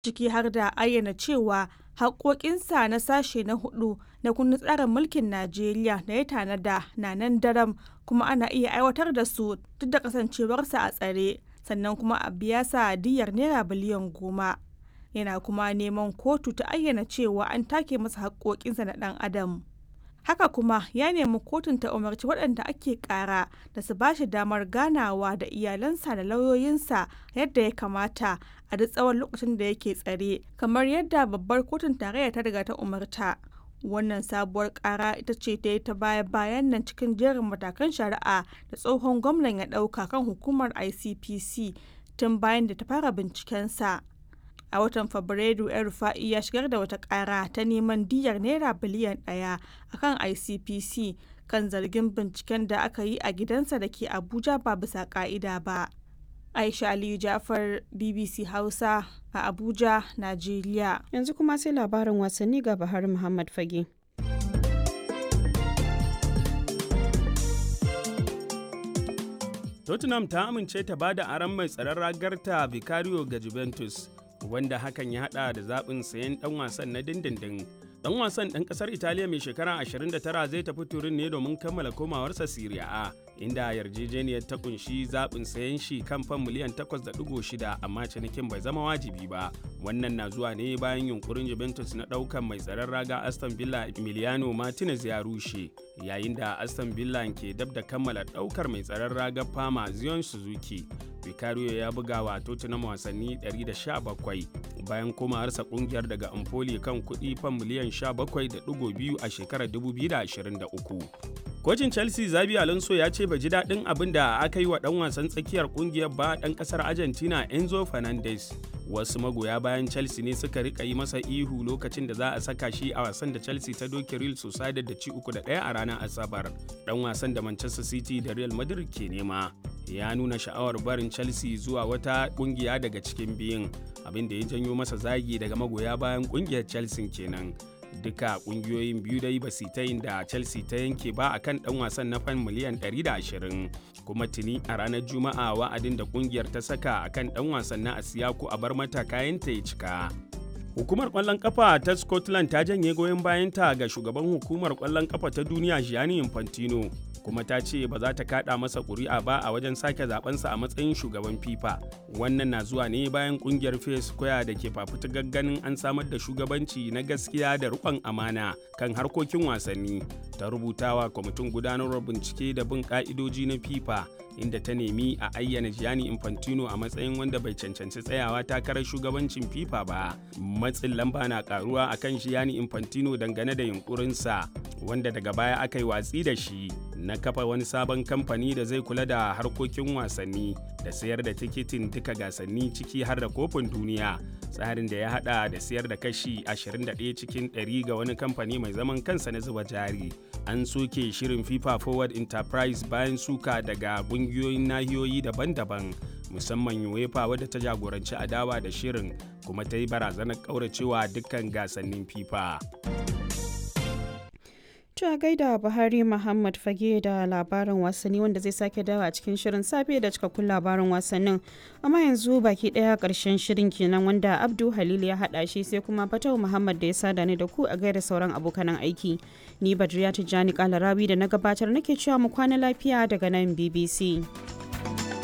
ciki har da ayyana cewa haƙoƙinsa na sashe na hudu na kundin tsarin mulkin Najeriya da ya tanada na nan daram kuma ana iya aiwatar da su duk da kasancewarsa a tsare sannan kuma a biya sa diyyar naira biliyan goma. Yana kuma neman kotu ta ayyana cewa an take masa haƙoƙinsa na ɗan adam. Haka kuma ya nemi kotun ta umarci waɗanda ake ƙara da su ba shi damar ganawa da iyalansa da lauyoyinsa yadda ya kamata a duk tsawon lokacin da yake tsare kamar yadda babbar kotun tarayya ta riga ta umarta. Wannan sabuwar ƙara ita ce ta yi ta baya bayan nan cikin jerin matakan shari'a da tsohon gwamnan ya ɗauka kan hukumar ICPC tun bayan da ta fara bincikensa. a watan fabrairu yan rufa'i ya shigar da wata kara ta neman diyyar naira biliyan daya a kan icpc kan zargin binciken da aka yi a gidansa da ke abuja ba bisa ka'ida ba aisha aliyu jafar bbc hausa a abuja najeriya yanzu kuma sai labarin wasanni ga bahar muhammad fage tottenham ta amince ta bada aron mai tsaron ragarta vicario ga juventus wanda hakan ya hada da zaɓin sayan ɗan wasan na dindindin. Ɗan wasan ɗan ƙasar Italiya mai shekara 29 zai tafi turin ne domin kammala komawarsa Serie A, inda yarjejeniyar ta kunshi zaɓin sayan shi kan fan miliyan 8.6 amma cinikin bai zama wajibi ba. Wannan na zuwa ne bayan yunkurin Juventus na ɗaukan mai tsaron raga Aston Villa Emiliano Martinez ya rushe, yayin da Aston Villa ke dab da kammala ɗaukar mai tsaron raga Fama Zion Suzuki. Vicario ya buga wa Tottenham wasanni 117 bayan komawarsa kungiyar daga Empoli kan kuɗi fan miliyan 17.2 a shekarar 2023. Kocin Chelsea Zabi Alonso ya ce bai ji daɗin abin da aka yi wa ɗan wasan tsakiyar kungiyar ba ɗan ƙasar Argentina Enzo Fernandez. Wasu magoya bayan Chelsea ne suka rika yi masa ihu lokacin da za a saka shi a wasan da Chelsea ta doke Real Sociedad da ci uku da ɗaya a ranar Asabar. Ɗan wasan da Manchester City da Real Madrid ke nema. ya nuna sha'awar barin chelsea zuwa wata kungiya daga cikin biyun abin da ya janyo masa zagi daga magoya bayan kungiyar chelsea kenan duka kungiyoyin biyu dai ba su ta yin da chelsea ta yanke ba akan dan wasan na fan miliyan 120 kuma tuni a ranar juma'a wa'adin da kungiyar ta saka akan dan wasan na asiyaku a bar mata kayanta ya cika Hukumar kwallon kafa ta Scotland ta janye goyon bayanta ga shugaban hukumar kwallon kafa ta duniya Gianni Infantino kuma ta ce ba za ta kada masa ƙuri'a ba a wajen sake zabensa a matsayin shugaban FIFA. Wannan na zuwa ne bayan kungiyar Fair Square da ke fafutukar ganin an samar da shugabanci na gaskiya da riƙon amana kan harkokin wasanni. Ta rubutawa kwamitin gudanarwar bincike da bin ka'idoji na FIFA inda ta nemi a ayyana Gianni Infantino a matsayin wanda bai cancanci tsayawa takarar shugabancin FIFA ba. Matsin lamba na karuwa akan Gianni Infantino dangane da yunkurinsa wanda daga baya aka yi watsi da shi na kafa wani sabon kamfani da zai kula da harkokin wasanni da sayar da tikitin duka gasanni ciki har da kofin duniya tsarin da ya hada da sayar da kashi 21 cikin 100 ga wani kamfani mai zaman kansa na zuba jari an soke shirin fifa forward enterprise bayan suka daga kungiyoyin nahiyoyi daban-daban musamman uefa wadda ta jagoranci adawa da shirin kuma ta yi barazanar kauracewa dukkan gasannin fifa To a gaida Buhari Muhammad Fage da labarin wasanni wanda zai sake dawa a cikin shirin safe da cikakkun labarin wasannin. Amma yanzu baki daya karshen shirin kenan wanda Abdu Halil ya hada shi sai kuma Fatau Muhammad da ya sada ni da ku a gaida sauran abokanan aiki. Ni Badriya Tijjani Kalarabi da na gabatar nake cewa mu kwana lafiya daga nan BBC.